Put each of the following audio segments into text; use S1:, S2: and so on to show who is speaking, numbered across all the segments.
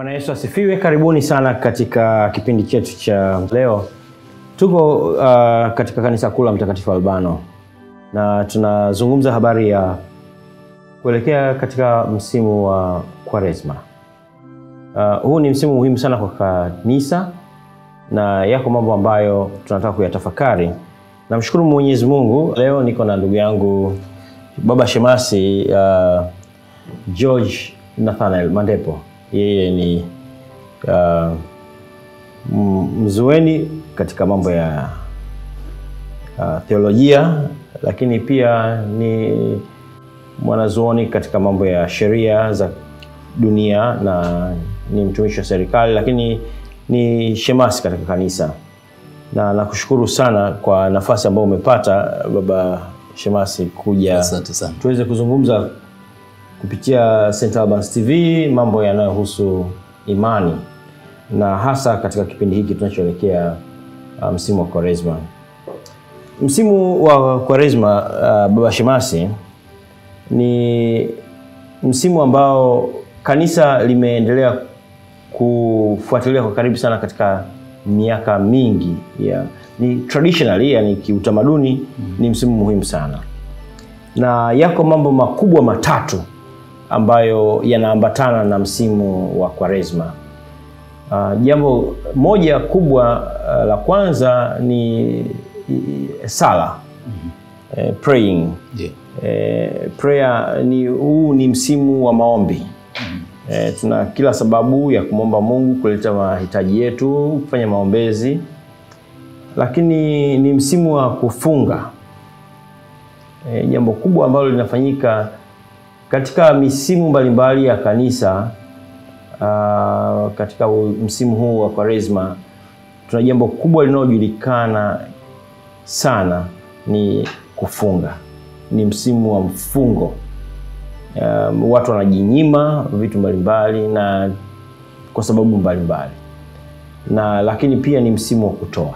S1: Bwana Yesu asifiwe. Karibuni sana katika kipindi chetu cha leo. Tuko uh, katika kanisa kuu la Mtakatifu Albano na tunazungumza habari ya kuelekea katika msimu wa Kwaresma. Uh, huu ni msimu muhimu sana kwa kanisa na yako mambo ambayo tunataka kuyatafakari. Namshukuru Mwenyezi Mungu, leo niko na ndugu yangu Baba Shemasi uh, George Nathanael Mandepo. Yeye ni uh, mzueni katika mambo ya uh, theolojia, lakini pia ni mwanazuoni katika mambo ya sheria za dunia na ni mtumishi wa serikali, lakini ni shemasi katika kanisa, na nakushukuru sana kwa nafasi ambayo umepata Baba Shemasi kuja
S2: Asante sana.
S1: tuweze kuzungumza kupitia St. Albans TV mambo yanayohusu imani na hasa katika kipindi hiki tunachoelekea uh, msimu wa Kwaresma. Msimu wa Kwaresma uh, Baba Shemasi ni msimu ambao kanisa limeendelea kufuatilia kwa karibu sana katika miaka mingi ya ni traditionally, yani kiutamaduni ni msimu muhimu sana, na yako mambo makubwa matatu ambayo yanaambatana na msimu wa Kwaresma. Uh, jambo moja kubwa uh, la kwanza ni i- sala eh, praying
S2: Ndiyo.
S1: eh, prayer ni huu ni msimu wa maombi eh, tuna kila sababu ya kumwomba Mungu kuleta mahitaji yetu, kufanya maombezi, lakini ni msimu wa kufunga eh, jambo kubwa ambalo linafanyika katika misimu mbalimbali ya kanisa. Uh, katika u- msimu huu wa Kwaresma tuna jambo kubwa linalojulikana sana ni kufunga. Ni msimu wa mfungo. Um, watu wanajinyima vitu mbalimbali na kwa sababu mbalimbali na lakini pia ni msimu wa kutoa.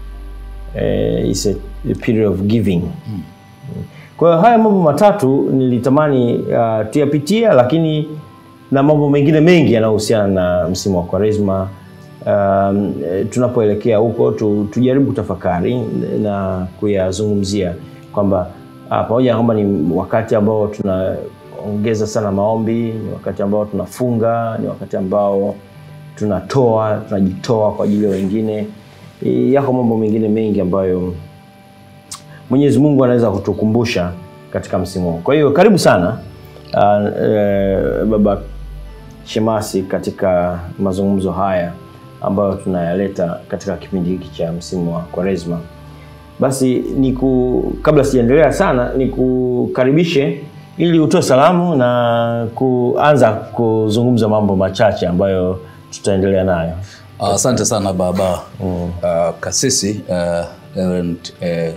S1: Eh, it's a, a period of giving. Kwa hiyo haya mambo matatu nilitamani uh, tuyapitia, lakini na mambo mengine mengi yanayohusiana na msimu wa Kwaresma. Um, eh, tunapoelekea huko tu, tujaribu kutafakari na kuyazungumzia kwamba ah, pamoja na kwamba ni wakati ambao tunaongeza sana maombi, ni wakati ambao tunafunga, ni wakati ambao tunatoa, tunajitoa kwa ajili ya wengine. Eh, Yako mambo mengine mengi ambayo Mwenyezi Mungu anaweza kutukumbusha katika msimu huu. Kwa hiyo karibu sana uh, eh, Baba Shemasi katika mazungumzo haya ambayo tunayaleta katika kipindi hiki cha msimu wa Kwaresma. Basi niku, kabla sijaendelea sana nikukaribishe ili utoe salamu na kuanza kuzungumza mambo machache ambayo tutaendelea nayo.
S2: Ah, Asante sana baba Ah, kasisi uh, Reverend eh,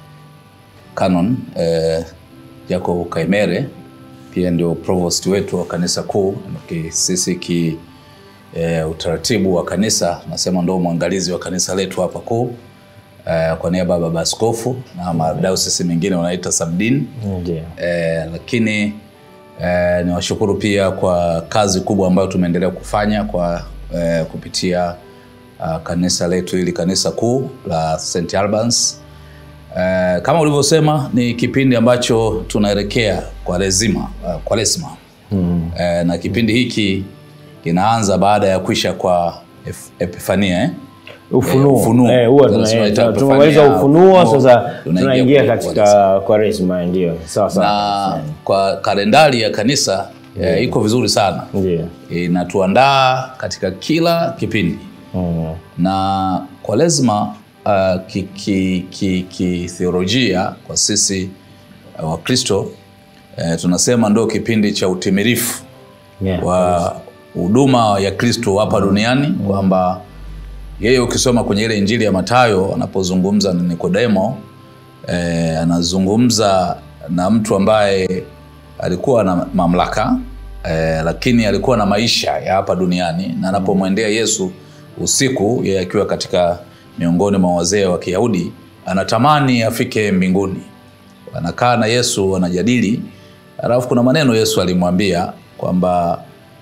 S2: Canon eh, Jacob Kaimere pia ndio provost wetu wa kanisa kuu. Ki- Sisi ki eh, utaratibu wa kanisa nasema ndo mwangalizi wa kanisa letu hapa kuu eh, kwa niaba ya baba askofu na madayosisi mengine wanaita subdin
S1: Ndio.
S2: eh, lakini eh, niwashukuru pia kwa kazi kubwa ambayo tumeendelea kufanya kwa eh, kupitia uh, kanisa letu hili kanisa kuu la St Albans. Eh, kama ulivyosema ni kipindi ambacho tunaelekea kwa rezima uh, kwa resma mm. eh, na kipindi hiki kinaanza baada ya kwisha kwa ef- Epifania eh?
S1: Ufunuo.
S2: Eh, ufunuo.
S1: Eh, huwa
S2: Tunasema
S1: tuna-
S2: itakuwa
S1: tumemaliza
S2: Epifania,
S1: ufunuo
S2: ufunuo,
S1: sasa
S2: tunaingia
S1: tunaingia
S2: kwa-
S1: katika Kwaresma ndio. Sawa sawa.
S2: na kwa kalendari ya kanisa eh, iko vizuri sana
S1: Ndio.
S2: inatuandaa katika kila kipindi
S1: Mm.
S2: na Kwaresma uh, kithiolojia ki, ki, kithiolojia kwa sisi uh, Wakristo eh, tunasema ndo kipindi cha utimilifu
S1: Yeah.
S2: wa huduma ya Kristo hapa duniani kwamba yeye ukisoma kwenye ile Injili ya Mathayo anapozungumza na Nikodemo eh, anazungumza na mtu ambaye alikuwa na mamlaka eh, lakini alikuwa na maisha ya hapa duniani na anapomwendea Yesu usiku, yeye akiwa katika miongoni mwa wazee wa Kiyahudi anatamani afike mbinguni. Anakaa na Yesu wanajadili, alafu kuna maneno Yesu alimwambia kwamba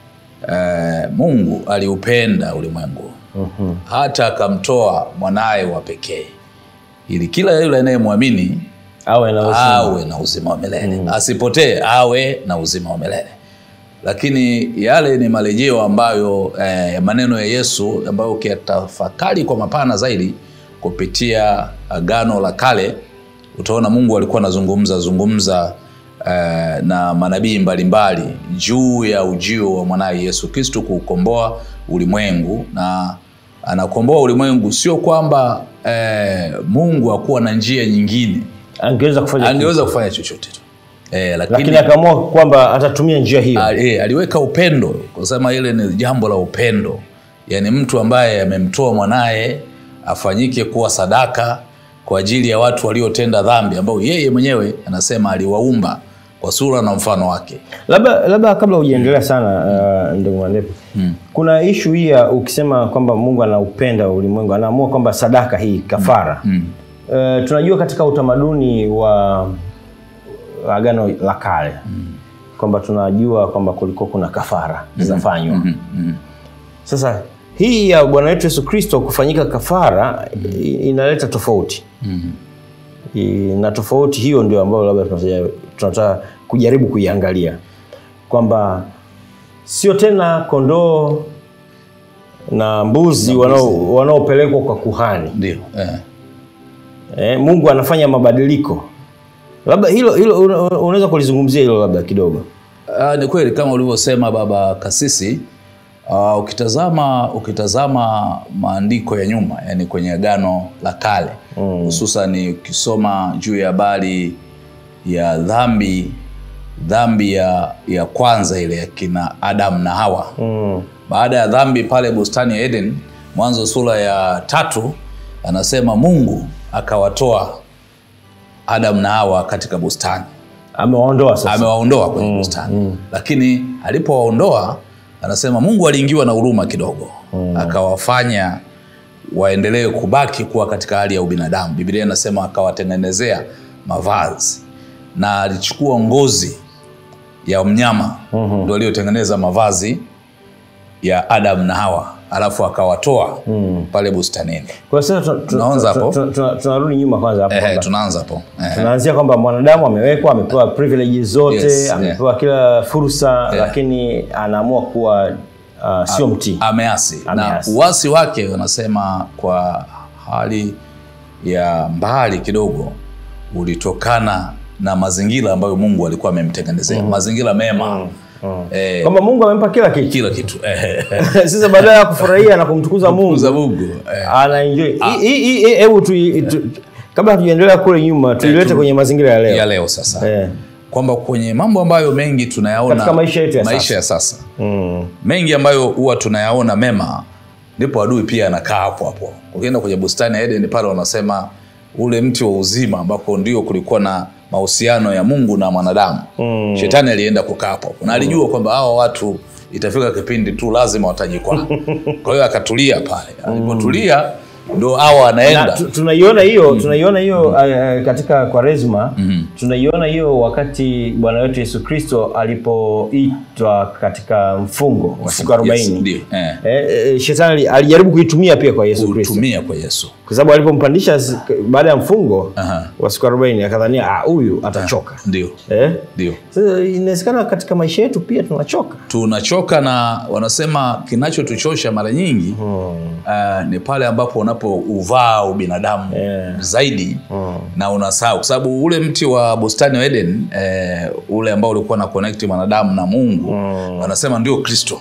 S2: eh, mungu aliupenda ulimwengu
S1: Mhm.
S2: hata akamtoa mwanaye wa pekee ili kila yule anayemwamini
S1: awe na uzima.
S2: awe na uzima wa milele asipotee awe na uzima wa milele lakini yale ni marejeo ambayo eh, maneno ya yesu ambayo ukiyatafakari kwa mapana zaidi kupitia agano la kale utaona mungu alikuwa anazungumza zungumza eh, na manabii mbalimbali juu ya ujio wa mwanaye yesu kristu kuukomboa ulimwengu na anakomboa ulimwengu sio kwamba eh, mungu hakuwa na njia nyingine
S1: angeweza kufanya
S2: angeweza kufanya chochote tu eh, lakini,
S1: lakini akaamua kwamba atatumia njia hiyo
S2: a- eh, aliweka upendo kusema ile ni jambo la upendo yaani mtu ambaye amemtoa mwanaye afanyike kuwa sadaka kwa ajili ya watu waliotenda dhambi ambao yeye mwenyewe anasema aliwaumba kwa sura na mfano wake
S1: labda labda kabla hujaendelea sana uh, ndugu Mwandepo kuna ishu hii ya ukisema kwamba mungu anaupenda ulimwengu anaamua kwamba sadaka hii kafara
S2: mm.
S1: uh, tunajua katika utamaduni wa agano la kale kwamba tunajua kwamba kulikuwa kuna kafara zinafanywa
S2: Mm, mm.
S1: sasa hii ya bwana wetu yesu kristo kufanyika kafara i- inaleta tofauti
S2: Mm.
S1: I- na tofauti hiyo ndio ambayo labda tunataka- tunataka kujaribu kuiangalia kwamba sio tena kondoo na mbuzi wanao- wanaopelekwa kwa kuhani
S2: ndio eh.
S1: eh, mungu anafanya mabadiliko labda hilo hilo una- unaweza kulizungumzia hilo labda kidogo
S2: Uh, ni kweli kama ulivyosema baba kasisi uh, ukitazama ukitazama maandiko ya nyuma yani kwenye agano la kale hususan ukisoma juu ya habari ya dhambi dhambi ya, ya kwanza ile ya kina adam na hawa
S1: mm.
S2: baada ya dhambi pale bustani ya eden mwanzo sura ya tatu anasema mungu akawatoa adam na hawa katika bustani
S1: amewaondoa sasa
S2: amewaondoa kwenye bustani lakini alipowaondoa anasema mungu aliingiwa na huruma kidogo akawafanya waendelee kubaki kuwa katika hali ya ubinadamu biblia inasema akawatengenezea mavazi na alichukua ngozi ya mnyama ndo aliyotengeneza mavazi ya adam na hawa alafu akawatoa pale bustanini
S1: kwa sasa tu- tu-
S2: Tunaanza
S1: tu-
S2: hapo?
S1: tu- tu- tunarudi nyuma kwanza hapo
S2: Ehe,
S1: kwamba
S2: tunaanza hapo Ehe.
S1: tunaanzia kwamba mwanadamu amewekwa amepewa privileges zote
S2: Yes,
S1: amepewa kila fursa lakini anaamua kuwa uh, sio mtii
S2: ameasi na
S1: Ameasi.
S2: uasi wake wanasema kwa hali ya mbali kidogo ulitokana na mazingira ambayo mungu alikuwa amemtengenezea mazingira mema eh,
S1: kwamba mungu amempa kila kitu
S2: kila kitu eh,
S1: sasa badala ya kufurahia na kumtukuza mungu
S2: za mungu eh,
S1: anaenjoy Hii- hii- hii- hebu tu- tu- kabla hatujaendelea kule nyuma tuilete
S2: tu-
S1: kwenye mazingira ya leo
S2: ya leo sasa
S1: Eh.
S2: kwamba kwenye mambo ambayo mengi tunayaona
S1: Katika maisha yetu ya
S2: maisha ya sasa
S1: Mm.
S2: mengi ambayo huwa tunayaona mema ndipo adui pia anakaa hapo hapo ukienda kwenye bustani ya eden pale wanasema ule mti wa uzima ambako ndio kulikuwa na mahusiano ya mungu na mwanadamu mm. shetani alienda kukaa hapo hapo na alijua kwamba hawa watu itafika kipindi tu lazima watajikwaa kwa hiyo akatulia pale alipotulia ndo hawa
S1: Na
S2: anaenda
S1: tu- tunaiona hiyo tunaiona hiyo uh, katika kwaresma tunaiona hiyo wakati bwana wetu yesu kristo alipoitwa katika mfungo wa siku
S2: Yes,
S1: arobaini
S2: ndio, eh.
S1: eh, eh, shetani ali- alijaribu kuitumia pia kwa yesu kristo
S2: kutumia kwa yesu
S1: kwa sababu alipompandisha si- baada ya mfungo
S2: Aha.
S1: wa siku arobaini akadhania "Ah, huyu atachoka
S2: ndio
S1: eh?
S2: ndio
S1: Sasa inawezekana katika maisha yetu pia tunachoka
S2: tunachoka na wanasema kinachotuchosha mara nyingi uh, ni pale ambapo unapouvaa ubinadamu
S1: Yeah.
S2: zaidi na unasahau kwa sababu ule mti wa bustani wa eden eh, ule ambao ulikuwa na connect mwanadamu na mungu wanasema ndio kristo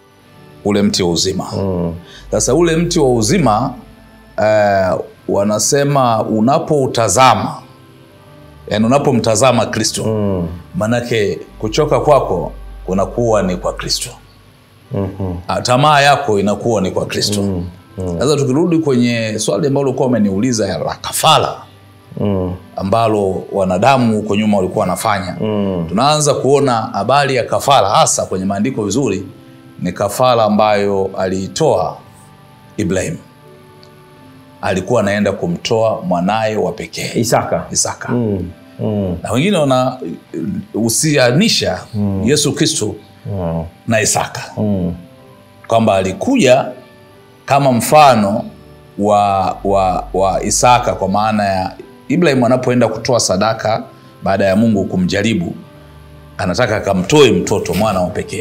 S2: ule mti wa uzima sasa ule mti wa uzima eh, wanasema unapoutazama yani unapomtazama kristo manake kuchoka kwako kunakuwa ni kwa kristo Ah, tamaa yako inakuwa ni kwa kristo sasa tukirudi kwenye swali ambalo ulikuwa umeniuliza ya la kafara
S1: mm.
S2: ambalo wanadamu huko nyuma walikuwa wanafanya
S1: Mm.
S2: tunaanza kuona habari ya kafara hasa kwenye maandiko vizuri ni kafara ambayo aliitoa ibrahim alikuwa anaenda kumtoa mwanaye wa pekee
S1: isaka
S2: isaka
S1: mm. Mm.
S2: na wengine wanahusianisha yesu kristo
S1: Mm.
S2: na Isaka
S1: Mm.
S2: kwamba alikuja kama mfano wa, wa, wa Isaka kwa maana ya Ibrahim anapoenda kutoa sadaka baada ya Mungu kumjaribu, anataka akamtoe mtoto mwana wa pekee,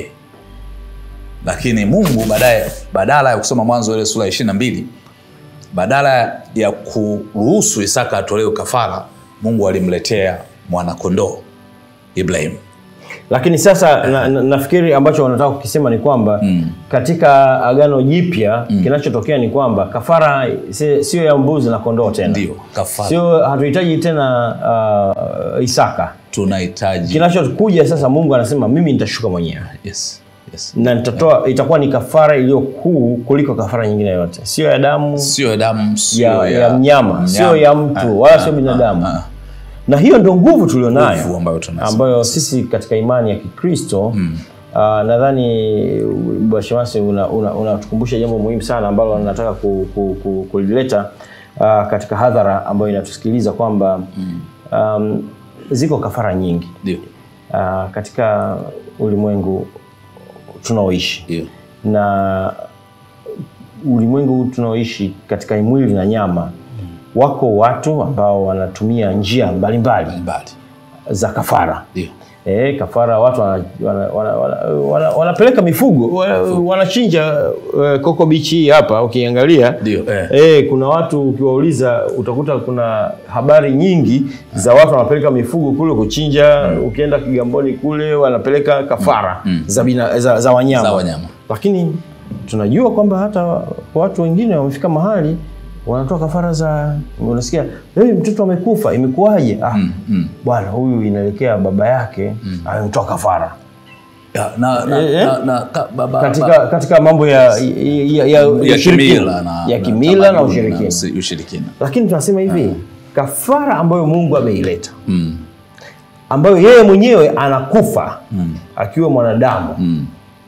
S2: lakini Mungu baadaye, badala ya kusoma Mwanzo ile sura ya ishirini na mbili, badala ya kuruhusu Isaka atolewe kafara, Mungu alimletea mwanakondoo Ibrahim.
S1: lakini sasa na, na, nafikiri ambacho wanataka kukisema ni kwamba mm. katika agano jipya mm. kinachotokea ni kwamba kafara si- sio ya mbuzi na kondoo tena
S2: Ndio kafara
S1: sio hatuhitaji tena uh, isaka
S2: tunahitaji.
S1: kinachokuja sasa mungu anasema mimi nitashuka mwenyewe
S2: Yes, yes.
S1: na nitatoa itakuwa ni kafara iliyo kuu kuliko kafara nyingine yote sio ya damu
S2: sio ya damu sio
S1: ya, ya, mnyama sio ya mtu wala sio binadamu
S2: ah.
S1: na hiyo ndio nguvu tulionayo
S2: Nguvu ambayo tunazo.
S1: ambayo sisi katika imani ya kikristo mm. uh, nadhani bwashemasi unatukumbusha una, una unatukumbusha jambo muhimu sana ambalo nataka ku, ku, ku, kulileta uh, katika hadhara ambayo inatusikiliza kwamba mm. um, ziko kafara nyingi
S2: ndio
S1: uh, katika ulimwengu tunaoishi
S2: ndio
S1: na ulimwengu huu tunaoishi katika mwili na nyama wako watu ambao wanatumia njia mbalimbali
S2: mbali
S1: za kafara
S2: ndio
S1: e, kafara watu wanapeleka wana, wana, wana, wana, wanapeleka mifugo wana- wanachinja uh, koko bichi hii hapa ukiangalia
S2: ndio eh.
S1: E, kuna watu ukiwauliza utakuta kuna habari nyingi za watu wanapeleka mifugo kule kuchinja ukienda kigamboni kule wanapeleka kafara za, bina, za, za wanyama
S2: za wanyama
S1: lakini tunajua kwamba hata watu wengine wamefika mahali wanatoa kafara za unasikia hey, mtoto amekufa imekuwaje ah,
S2: mm.
S1: bwana huyu inaelekea baba yake amemtoa kafara
S2: Ya, na, na,
S1: Eh, eh.
S2: na, na, ka, baba,
S1: katika, katika mambo ya, ya, ya, ya,
S2: ya
S1: ushirikina.
S2: kimila na,
S1: ya kimila na
S2: tamaduni
S1: ushirikina
S2: usi- ushirikina
S1: lakini tunasema hivi kafara ambayo mungu ameileta
S2: mm.
S1: ambayo yeye mwenyewe anakufa akiwa mwanadamu
S2: Mm.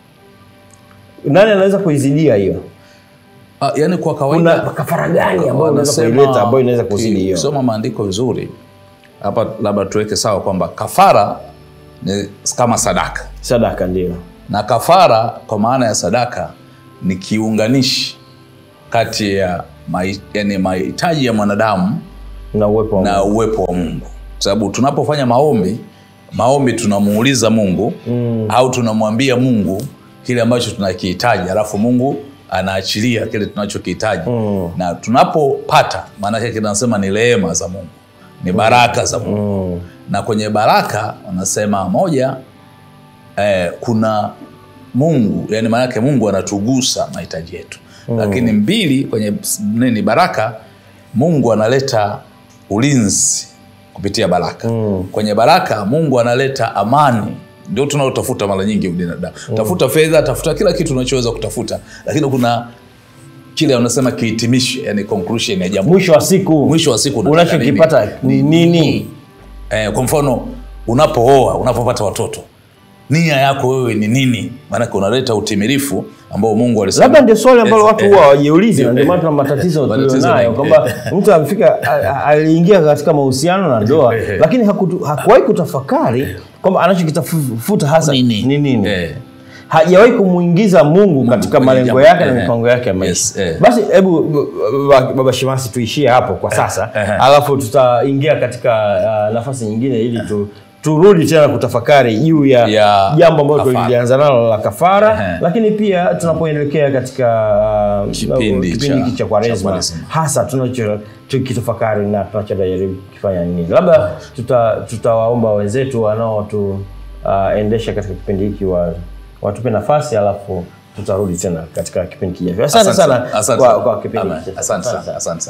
S1: nani anaweza kuizidia hiyo
S2: Ah, yani kwa
S1: kuna
S2: kawaida
S1: kafara gani ambayo unaweza
S2: wanasema-
S1: kuileta ambayo inaweza kuzidi hiyo
S2: ukisoma maandiko vizuri hapa labda tuweke sawa kwamba kafara ni kama sadaka
S1: sadaka ndio
S2: na kafara kwa maana ya sadaka ni kiunganishi kati ya mai, yani mahitaji ya mwanadamu
S1: na uwepo wa
S2: na
S1: Mungu.
S2: uwepo wa Mungu, kwa sababu tunapofanya maombi, maombi tunamuuliza Mungu mm. au tunamwambia Mungu kile ambacho tunakihitaji, alafu Mungu anaachilia kile tunachokihitaji mm. na tunapopata, maana yake kinasema ni rehema za Mungu, ni baraka za Mungu
S1: Mm.
S2: na kwenye baraka wanasema moja eh, kuna Mungu yani maanake Mungu anatugusa mahitaji yetu mm. lakini mbili kwenye s- nini baraka Mungu analeta ulinzi kupitia baraka
S1: Mm.
S2: kwenye baraka Mungu analeta amani ndio tunaotafuta mara nyingi binadamu tafuta fedha tafuta kila kitu unachoweza kutafuta lakini kuna kile wanasema kihitimisho yani conclusion ya jambo
S1: mwisho wa siku
S2: mwisho wa siku unataka nini?
S1: unachokipata ni nini
S2: eh, kwa mfano unapooa unapopata watoto nia yako wewe ni nini maanake unaleta utimilifu ambao mungu alisema
S1: labda ndio swali ambalo
S2: Eh,
S1: watu
S2: eh,
S1: huwa hawajiulizi na ndio
S2: eh,
S1: maana tuna matatizo
S2: matatizo
S1: tulionayo
S2: mengi.
S1: kwamba mtu amefika a- a- aliingia katika mahusiano na ndoa lakini hakutu- hakuwahi kutafakari kwamba anachokitafuta hasa
S2: Nini?
S1: ni nini
S2: eh,
S1: hajawahi kumwingiza mungu katika
S2: kwenye
S1: malengo
S2: jambo.
S1: yake na
S2: Eh,
S1: mipango yake ya
S2: yes,
S1: maisha
S2: eh.
S1: basi hebu b- b- baba shemasi tuishie hapo kwa sasa
S2: eh.
S1: alafu tutaingia katika uh, nafasi nyingine ili tu turudi tena kutafakari juu ya,
S2: Ya
S1: jambo ambalo
S2: kafara.
S1: tulianza nalo la kafara
S2: Ehe.
S1: lakini pia tunapoelekea katika uh,
S2: Kipindi
S1: kipindi
S2: cha-
S1: hiki cha
S2: cha
S1: kwaresma
S2: Kwaresma.
S1: hasa tunacho tukitafakari na tunachojaribu kufanya nini labda tuta- tutawaomba wenzetu wanaotu uh, endesha katika kipindi hiki wa, watupe nafasi alafu tutarudi tena katika kipindi kijacho asante sana
S2: asante
S1: kwa,
S2: sana.
S1: kwa kipindi
S2: Amen.
S1: hiki.
S2: asante sana asante sana